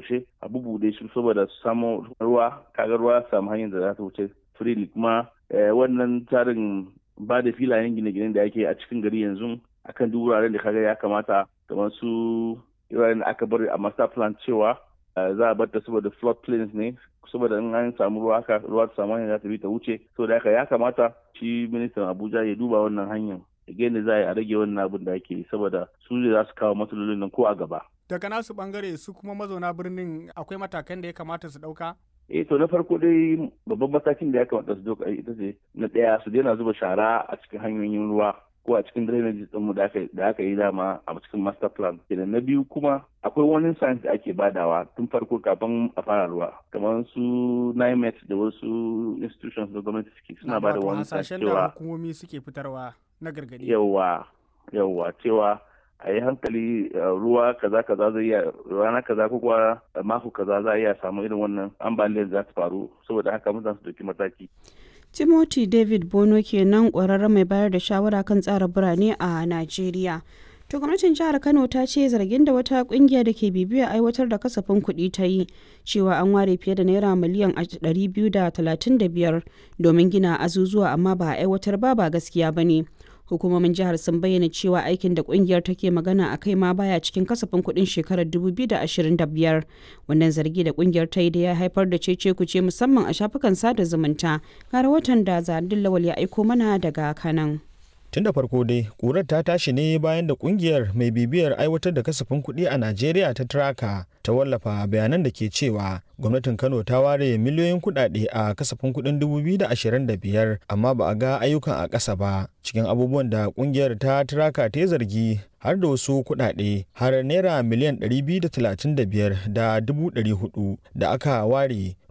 toshe a bubude su saboda su samu ruwa kaga ruwa samu hanyar da za ta wuce freely kuma wannan tsarin ba da filayen gine-ginen da ake a cikin gari yanzu akan duk wuraren da kaga ya kamata kamar su wuraren da aka bari a master plan cewa za a bar ta saboda flood plains ne saboda in an samu ruwa haka ruwa ta samu hanyar za ta bi ta wuce saboda haka ya kamata shi ministan abuja ya duba wannan hanyar da za a rage wannan abin da ake yi saboda su ne za su kawo matsalolin nan ko a gaba daga nasu bangare su kuma mazauna birnin akwai matakan da ya kamata su dauka eh to na farko dai babban matakin da ya kamata su dauka ita ce na daya su daina zuba shara a cikin hanyoyin ruwa ko a cikin drainage ɗinmu da aka yi dama a cikin master plan kenan na biyu kuma akwai wani science da ake badawa tun farko kafin a fara ruwa kamar su NIMET da wasu institutions da gwamnati suke suna bada wani science cewa hukumomi suke fitarwa na gargadi yawa yawa cewa a yi hankali ruwa kaza kaza zai iya rana kaza ko kuwa mako kaza za a iya samu irin wannan ambaliyar za ta faru saboda haka mutane su dauki mataki timothy david bono kenan kwararren mai bayar da shawara kan tsara birane a najeriya to gwamnatin jihar kano ta ce zargin da wata kungiya da ke bibiyar aiwatar da kasafin kuɗi ta yi cewa an ware fiye da naira miliyan 235 domin gina azuzuwa amma ba a aiwatar ba ba gaskiya ba ne hukumomin jihar sun bayyana cewa aikin da kungiyar take magana a kai ma baya cikin kasafin kuɗin shekarar 2025 wannan zargi da kungiyar ta yi da ya haifar da cece kuce musamman a shafukan sada zumunta ga rahoton da zadin lawal ya aiko mana daga kanan tun da farko dai ƙurar ta tashi ne bayan da kungiyar mai bibiyar aiwatar da kasafin kuɗi a najeriya ta traka ta wallafa bayanan da ke cewa gwamnatin kano ta ware miliyoyin kuɗaɗe a kasafin kuɗin 2025 amma ba a ga ayyukan a ƙasa ba cikin abubuwan da kungiyar ta traka ta zargi har da wasu kuɗaɗe har naira miliyan 235 da 400 da aka ware